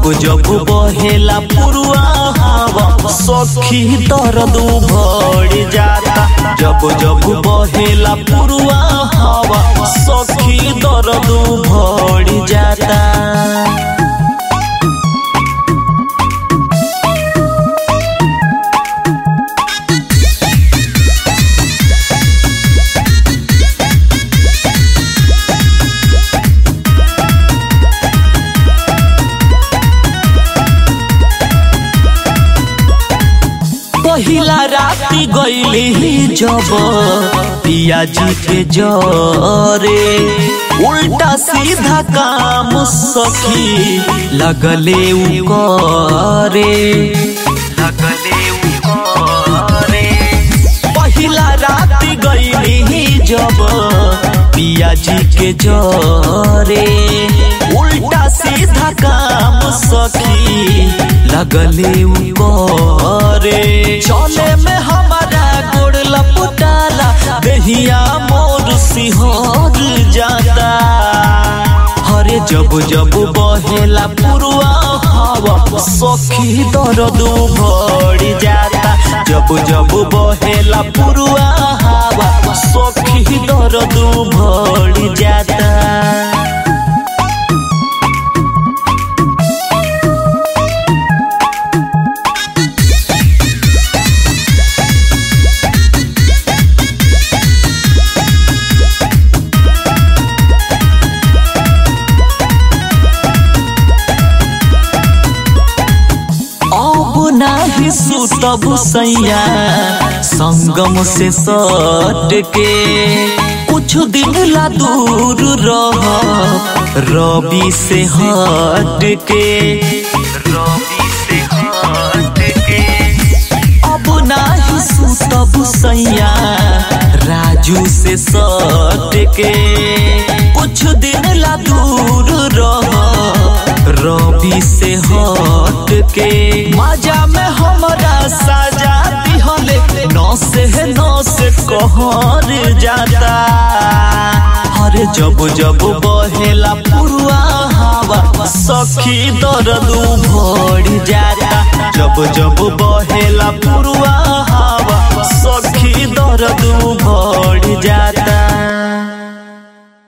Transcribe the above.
जब जब बहेला पुरुआ हवा सखी दर्द भड़ जाता जब जब बहेला पुरुआ हवा सखी दर्द भड़ जाता पहिला राती गईली जब पियाजी के जरे उल्टा सीधा काम सखी लगले उ करे लगले उ करे पहिला राती गईली जब पियाजी के जरे उल्टा सीधा काम सखी लगले उ करे चले में हमारा गोड़ लपटाला देहिया मोर सिहर जाता हरे जब जब बहेला पुरुआ हवा सखी दर्द भड़ जाता जब जब बहेला पुरुआ हवा सखी दर्द भड़ जाता अब नाही सुतब सैया संगम से सट के कुछ दिन ला दूर रह रवि से हट के रवि से हट के अब नाही सुतब सैया राजू से सट के कुछ दिन ला दूर रह रवि से हट के मजा में हमरा सजा दिहले नौ से नौ से कहर जाता हरे जब जब बहेला पुरुआ हवा सखी दर्द भड़ जाता जब जब बहेला पुरुआ हवा